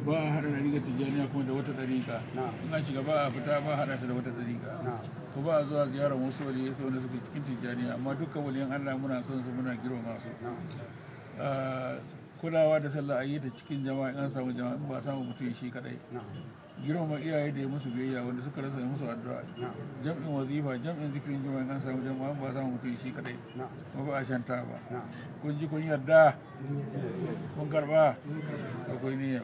ba a haɗa ɗariƙar tijjaniya kuma da wata ɗariƙa na'am in an shiga ba a fita ba a haɗa ta da wata ɗariƙa na'am ko ba a zuwa ziyarar wasu waliyai sai wanda suke cikin tijjaniya amma dukkan waliyan Allah muna son su muna girmama su na'am Ah, kulawa da sallah a yi ta cikin jama'a in an samu jama'a in ba a samu mutum shi kadai na'am girmama iyaye da ya musu biyayya wanda suka rasa ya musu addu'a na'am jam'in wazifa jam'in zikirin jama'a in an samu jama'a in ba a samu mutum shi kadai na'am kuma ba a shanta ba na'am kun ji kun yarda kun karba akwai niyya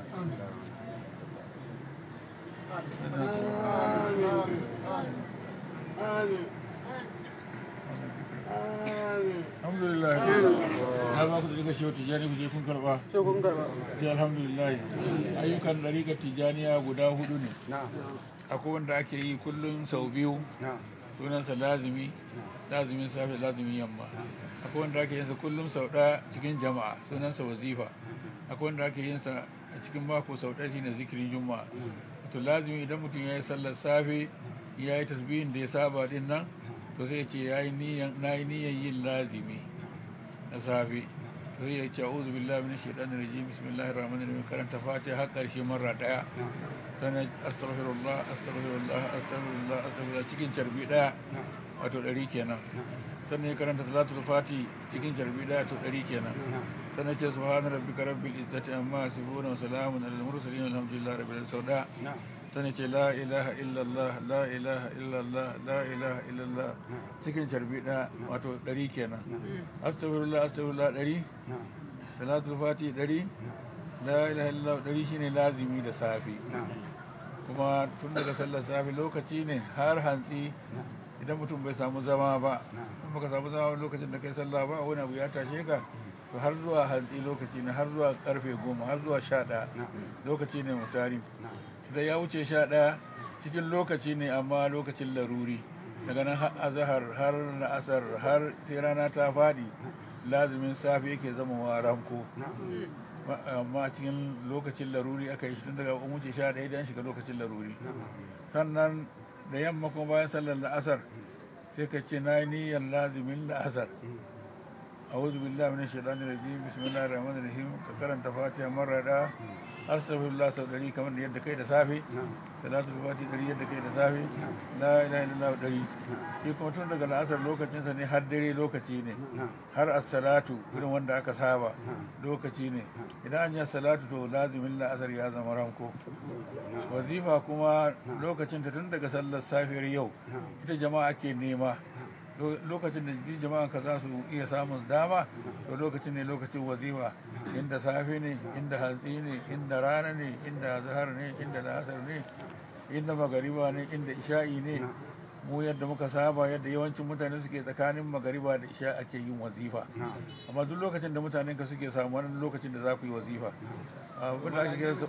alhamdulillah na ba ku da daga shehu tijjani ku je kun karba sai kun karba sai alhamdulillah ayyukan ɗariƙar tijjaniya guda hudu ne na'am akwai wanda ake yi kullum sau biyu na'am sunansa lazimi lazimin safe lazimin yamma akwai wanda ake yinsa kullum sau ɗaya cikin jama'a sunansa wazifa akwai wanda ake yinsa a cikin mako sau ɗaya shine zikirin juma'a to lazimi idan mutum ya yi sallar safe ya yi tasbihin da ya saba din nan to sai ya ce ya yi niyan na yi niyan yin lazimi na safe to sai ya ce a'udhu billahi minash shaitanir rajim bismillahir rahmanir rahim karanta fatiha har ƙarshe marra ɗaya sannan astaghfirullah astaghfirullah astaghfirullah astaghfirullah cikin carbi daya wato ɗari kenan sannan ya karanta salatul fati cikin carbi daya to ɗari kenan sannan ce subhana rabbika rabbil izzati amma yasifun wa salamun alal mursalin alhamdulillahi rabbil alamin sau daya na'am sannan ce la ilaha illallah la ilaha illallah la ilaha illallah cikin carbi daya wato ɗari kenan astaghfirullah astaghfirullah ɗari na'am salatul fati ɗari la ilaha illallah ɗari shine lazimi da safi na'am kuma tun daga sallar safe lokaci ne har hantsi idan mutum bai samu zama ba in baka samu zama lokacin da kai sallah ba wani abu ya tashe ka to har zuwa hantsi lokaci ne har zuwa karfe goma har zuwa sha ɗaya lokaci ne mutari da ya wuce sha ɗaya cikin lokaci ne amma lokacin laruri daga nan har azahar har la'asar har sai rana ta faɗi lazumin safe yake zama wa ranko Ma- amma cikin lokacin laruri aka yi shi tun daga wuce sha ɗaya idan shiga lokacin laruri sannan da yamma kuma bayan sallar la'asar sai ka ce na yi niyyar lazimin la'asar a'udhu billahi minash shaitanir rajim bismillahir rahmanir rahim ka karanta fatiha marar da astaghfirullah sau ɗari kamar da yadda kai da safe salatul fati ɗari yadda kai da safe la ilaha illallah ɗari shi kuma tun daga la'asar lokacinsa ne har dare lokaci ne har as-salatu irin wanda aka saba lokaci ne idan an yi salatu to lazimin la'asar ya zama ranko wazifa kuma lokacin ta tun daga sallar safiyar yau ita jama'a ke nema Lo- lokacin da duk jama'a ka za su iya samun dama to lokacin ne lokacin wazifa inda safe ne inda hantsi ne inda rana ne inda zahar ne inda la'asar ne inda magariba ne inda isha'i ne mu yadda muka saba yadda yawancin mutane suke tsakanin magariba da isha ake yin wazifa amma duk lokacin da mutanen ka suke samu wani lokacin da za ku yi wazifa abin da ake kiransa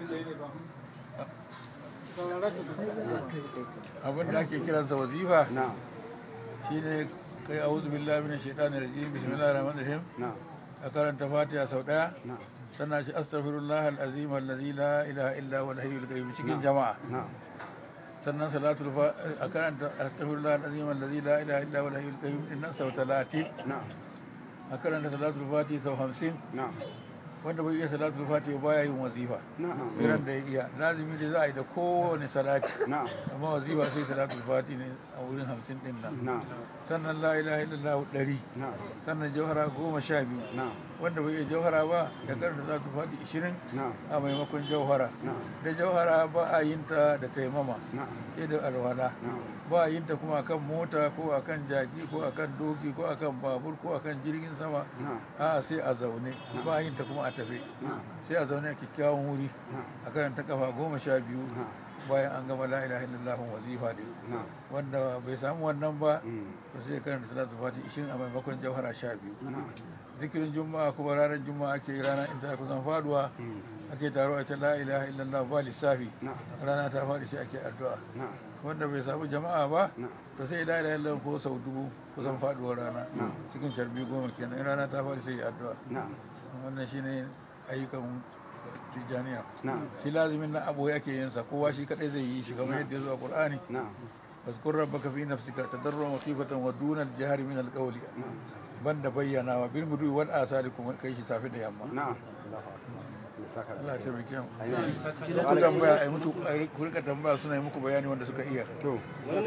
abin da ake kiransa wazifa na'am shine kai a'udhu billahi minash shaitanir rajim bismillahir rahmanir rahim na'am a karanta fatiha sau daya na'am sannan shi astaghfirullah alazim allazi la ilaha illa huwa al-hayyul qayyum cikin jama'a na'am sannan salatul fa a karanta astaghfirullah alazim allazi la ilaha illa huwa al-hayyul qayyum dinnan sau 30 na'am a karanta salatul fati sau 50 na'am wanda bai iya salatul fati baya yin wazifa na'am sai ran da ya iya lazimi da za a yi da kowane salati na'am amma wazifa sai salatul fati ne a wurin 50 din nan na'am sannan la ilaha illallah 100 na'am sannan jauhara goma sha biyu na'am wanda bai iya jauhara ba ya karanta za ta fati ishirin na'am a maimakon jauhara na'am da jauhara ba a yin ta da taimama na'am sai da alwala na'am ba a yin ta kuma akan mota ko akan jaki ko akan doki ko akan babur ko akan jirgin sama na'am a sai a zaune ba a yin ta kuma a tafe na'am sai a zaune a kyakkyawan wuri na'am a karanta kafa goma sha biyu na'am bayan an gama la ilaha illallah wazifa din na'am wanda bai samu wannan ba Mm. to sai ya karanta salatu fati ishirin a maimakon jauhara sha biyu na'am zikirin juma'a kuma ranar juma'a ake yi rana in ta kusan faduwa Mm. ake taro a ta la ilaha illallah ba lissafi na'am rana ta faɗi sai ake addu'a na'am wanda bai samu jama'a ba na'am to sai la ilaha illallah ko sau dubu kusan faduwar rana Na'am. cikin carbi goma kenan in rana ta faɗi sai ya addu'a na'am wannan shine ayyukan tijjaniya na'am shi lazimin na abu ake yin sa kowa shi kadai zai yi shi kamar yadda ya zo a qur'ani na'am واذكر ربك في نفسك تضرعا وخيفة ودون الجهر من القول banda bayyanawa bil mudu wal asali kuma kai shi safi da yamma na'am Allahu akbar Allah ya taimake mu ku tambaya ai mutu ku rika tambaya suna yi muku bayani wanda suka iya to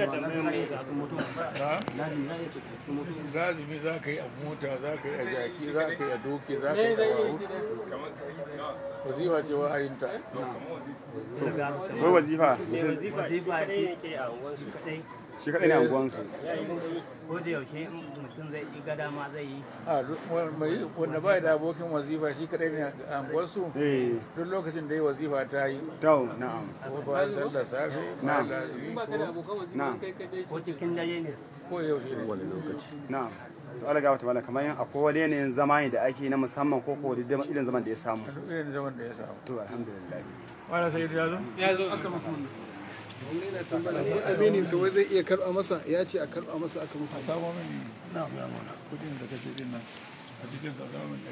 lazimi za ka yi a mota za ka yi a jaki za ka yi a doki za ka yi a wawu wazifa ce wa'ayinta wai wazifa mutum wazifa kadai yake a wasu kadai shi kaɗai ne anguwansu ko da yaushe mutum zai yi gada ma zai yi a mai wanda ba da abokin wazifa shi kadai ne a anguwarsu eh duk lokacin da ya wazifa ta yi to na'am ko bayan sallar safe Na'am. bayan lazimi ko na'am ko cikin dare ne ko yaushe ne na'am to Allah ga wata mala kamar yin akwai wani yanayin zama ne da ake na musamman ko ko da irin zaman da ya samu duk irin zaman da ya samu to alhamdulillah wala sai ya zo aminin sa wai zai iya karɓa masa ya ce a karɓa masa aka mutu a samo mini na biya mana kudin da kace din nan a cikin sa samun